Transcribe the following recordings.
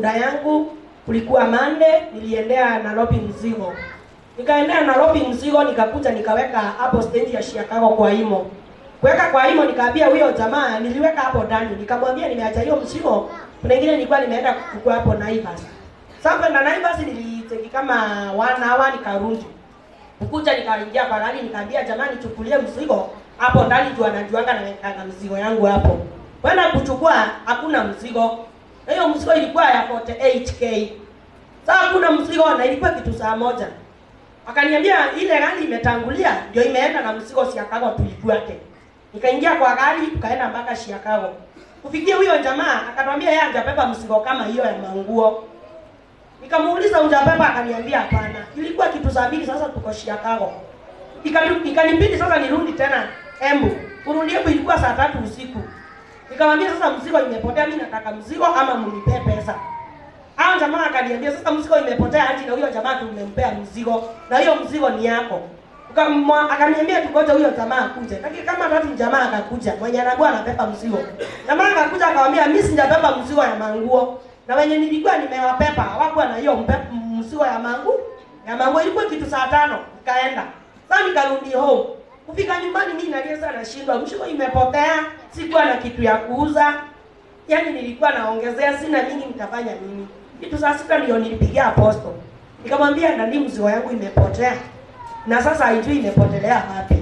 ushuhuda yangu. Kulikuwa Mande, niliendea Nairobi mzigo, nikaendea Nairobi mzigo, nikakuja nikaweka hapo stendi ya Chicago kwa Imo. Kuweka kwa Imo, nikaambia huyo jamaa, niliweka hapo ndani, nikamwambia nimeacha hiyo mzigo, kuna ingine nilikuwa nimeenda kuchukua hapo Naivas. Sasa kwenda Naivas niliteki kama one hour nikarudi. Kukuja nikaingia kwa gari nikaambia jamani chukulie mzigo hapo ndani tu anajuanga na wekanga mzigo yangu hapo. Kwenda kuchukua hakuna mzigo. Na hiyo mzigo ilikuwa ya 48k. Sasa hakuna mzigo na ilikuwa kitu saa moja. Akaniambia ile gari imetangulia ndio imeenda na mzigo Chicago tuifuate. Nikaingia kwa gari tukaenda mpaka Chicago. Kufikia huyo jamaa akatwambia yeye hajabeba mzigo kama hiyo ya manguo. Nikamuuliza hujabeba, akaniambia hapana. Ilikuwa kitu saa mbili, sasa tuko Chicago. Ikani- Ikanibidi sasa nirudi tena Embu. Kurudi Embu ilikuwa saa tatu usiku. Nikamwambia sasa mzigo imepotea, mimi nataka mzigo ama mnipe pesa. Hao jamaa akaniambia sasa mzigo imepotea aje na huyo jamaa tumempea mzigo na hiyo mzigo ni yako. Ukamwa- Akaniambia tukoje huyo jamaa akuje. Lakini kama tatu jamaa akakuja, mwenye anakuwa anabeba mzigo. Jamaa akakuja akamwambia mimi sijabeba mzigo ya manguo. Na wenye nilikuwa nimewapepa hawakuwa na hiyo mpe- mzigo ya mangu. Ya mangu ilikuwa kitu saa tano, nikaenda. Sasa nikarudi home. Kufika nyumbani mimi nalia sana nashindwa, mzigo imepotea, sikuwa na kitu ya kuuza. Yaani nilikuwa naongezea sina mingi nitafanya nini? Kitu saa sita ndio nilipigia aposto. Nikamwambia ndani mzigo yangu imepotea. Na sasa haijui imepotelea wapi.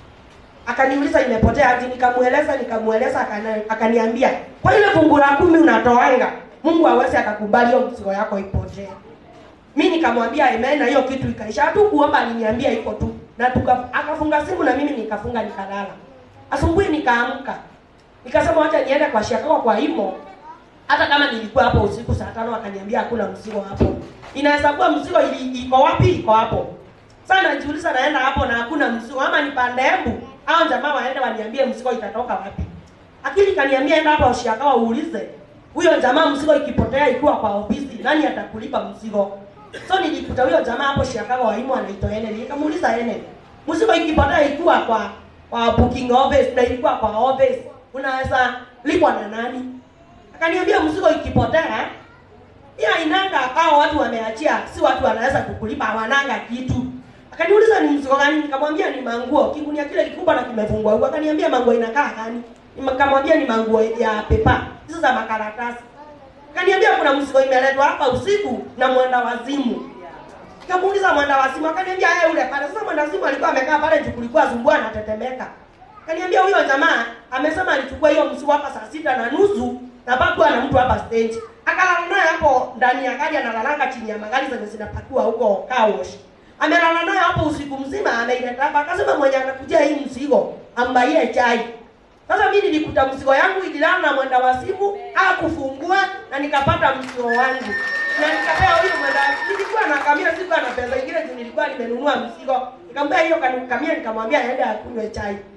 Akaniuliza imepotea aje, nikamueleza nikamueleza akana- akaniambia, "Kwa ile fungu la kumi unatoanga, Mungu hawezi akakubali hiyo mzigo yako ipotee." Mimi nikamwambia amen na hiyo kitu ikaisha. Tu kuomba aliniambia iko tu. Na tuka akafunga simu na mimi nikafunga nikalala. Asubuhi nikaamka. Nikasema wacha niende kwa Chicago kwa Imo. Hata kama nilikuwa hapo usiku saa tano akaniambia hakuna mzigo hapo. Inaweza kuwa mzigo ili, iko wapi? Iko hapo. Sasa najiuliza naenda hapo na hakuna mzigo ama nipande Embu au jamaa waende waniambie mzigo itatoka wapi. Akili kaniambia enda hapo Chicago uulize. Huyo jamaa mzigo ikipotea ikiwa kwa ofisi nani atakulipa mzigo? So nilikuta huyo jamaa hapo Chicago wa Imo anaitwa Ene. Nikamuuliza Ene. Mzigo ikipotea ikiwa kwa kwa booking office na ilikuwa kwa office unaweza lipwa na nani? Akaniambia mzigo ikipotea pia inanga hao watu wameachia, si watu wanaweza kukulipa, hawananga kitu. Akaniuliza ni mzigo gani? Nikamwambia ni manguo. Kigunia kile kikubwa na kimefungwa huko. Akaniambia manguo inakaa gani? Nikamwambia ni manguo ya pepa. Hizo za makaratasi. Akaniambia kuna mzigo imeletwa hapa usiku na mwenda wazimu. Nikamuuliza mwenda wazimu, akaniambia yeye ule pale. Sasa mwenda wazimu alikuwa amekaa pale juu kulikuwa zumbua anatetemeka. Akaniambia huyo jamaa amesema alichukua hiyo mzigo hapa saa sita na nusu na pakuwa na mtu hapa stage. Akalala naye hapo ndani ya gari analalanga chini ya magari zenye zinapakiwa huko car wash. Amelala naye hapo usiku mzima ameileta hapa akasema mwenye anakujia hii mzigo ambaie chai. Sasa mimi nilikuta mzigo yangu ililala na mwenda wa simu hakufungua na nikapata mzigo wangu. Na nikapea huyo mwenda nilikuwa na kamia sikuwa na pesa ingine juu nilikuwa nimenunua mzigo. Nikamwambia hiyo kamia nikamwambia aende akunywe chai.